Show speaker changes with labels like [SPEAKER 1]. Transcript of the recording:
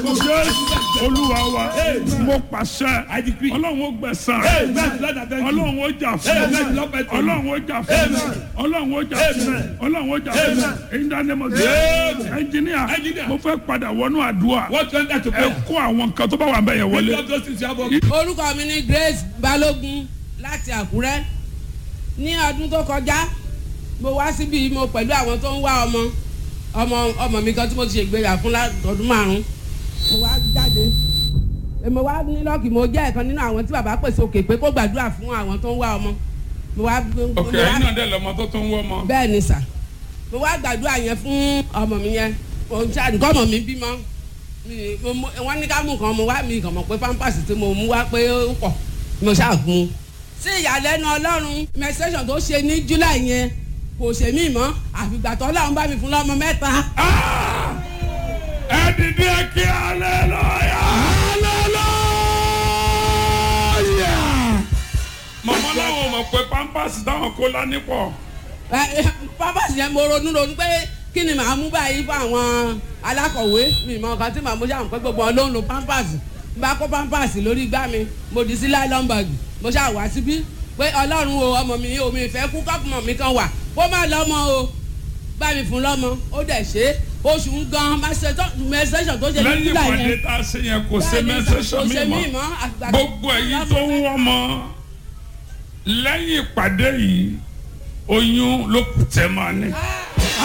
[SPEAKER 1] jésù olúwa wa
[SPEAKER 2] Amen.
[SPEAKER 1] mo pàṣẹ
[SPEAKER 2] I decree.
[SPEAKER 1] ọlọ́run ó gbẹ̀san
[SPEAKER 2] Amen. Lord, I thank you.
[SPEAKER 1] ọlọ́run ó jà fún
[SPEAKER 2] Amen. Lord, I thank you.
[SPEAKER 1] ọlọ́run ó jà fún
[SPEAKER 2] Amen.
[SPEAKER 1] ọlọ́run ó jà fún
[SPEAKER 2] Amen.
[SPEAKER 1] ọlọ́run ó jà fún
[SPEAKER 2] Amen.
[SPEAKER 1] èyí dáná mo
[SPEAKER 2] Amen.
[SPEAKER 1] jẹ́ ẹnjìníà
[SPEAKER 2] Engineer.
[SPEAKER 1] mo fẹ́ padà wọnú àdúrà
[SPEAKER 2] What went that to
[SPEAKER 1] ẹ
[SPEAKER 2] prayer?
[SPEAKER 1] kó àwọn nǹkan tó bá wà bẹ́ẹ̀ yẹn
[SPEAKER 2] Lift
[SPEAKER 1] wọlé
[SPEAKER 2] up those things you have on.
[SPEAKER 3] orúkọ mi ni Grace Balógun láti Àkúrẹ́ ní ọdún tó kọjá mo wá síbi mo pẹ̀lú àwọn tó ń wá ọmọ ọmọ ọmọ mi kan tí mo ti ṣègbéyà fún látọdún márùn mo wá jáde Eh, mo wá ní lọ́ọ̀kì mo jẹ́ ẹ̀kan nínú àwọn tí bàbá pèsè òkè pé kó gbàdúrà fún àwọn tó ń wá ọmọ mo wá mo
[SPEAKER 1] ok
[SPEAKER 3] wá-
[SPEAKER 1] ẹ̀yin náà dẹ̀ lọ́mọ tó tó ń wọ́ ọmọ
[SPEAKER 3] bẹ́ẹ̀ ni sà mo wá gbàdúrà yẹn fún ọmọ mi yẹn òun ṣáà nǹkan ọmọ mi bímọ Mi- mo- mo- wọ́n ní ká mú nǹkan mo wá mi kàn mọ̀ pé pampers tí mo mú wá pé ó pọ̀ mo ṣáà gun un. sí ìyàlẹ́nu ọlọ́run menstruation tó ṣe ní july yẹn kò ṣe mí mọ́ àfìgbà tó ọlọ́run bá mi fún lọ́mọ mẹ́ta.
[SPEAKER 1] Ah! ẹ dìde kí aleluya aleluya màmá làwọn mọ̀ pé pampers táwọn kó lání pọ̀
[SPEAKER 3] Ẹ, ẹ, pampers yẹn mo ronú ronú pé kí ni màá mú báyìí fún àwọn alákọ̀wé mi mọ nǹkan tí màá mú ṣáà pé gbogbo wọn ló ń lo pampers n bá kó pampers lórí igbá mi mo dì sí nylon bag mo ṣáà wá síbí pé ọlọ́run o ọmọ mi omi ìfẹ́ kú kọ́pùmọ̀ mi kan wà kó má lọ́mọ o bá mi fún lọ́mọ ó dẹ̀ ṣe é oṣù ń gan menstruation tó ṣe ní
[SPEAKER 1] lẹ́yìn
[SPEAKER 3] july
[SPEAKER 1] ìpàdé
[SPEAKER 3] yẹn
[SPEAKER 1] tá a ṣe yẹn kò ṣe
[SPEAKER 3] Bẹ́ẹ̀ni sà,
[SPEAKER 1] mẹ́sẹ̀sọ̀
[SPEAKER 3] kò ṣe
[SPEAKER 1] mi
[SPEAKER 3] mí
[SPEAKER 1] mọ́
[SPEAKER 3] mọ́ àgbà-
[SPEAKER 1] gbogbo ẹ̀yin tó ń wọ́n mọ́ lẹ́yìn ìpàdé yìí oyún ló kù tẹ́ máa ní.
[SPEAKER 3] Ah,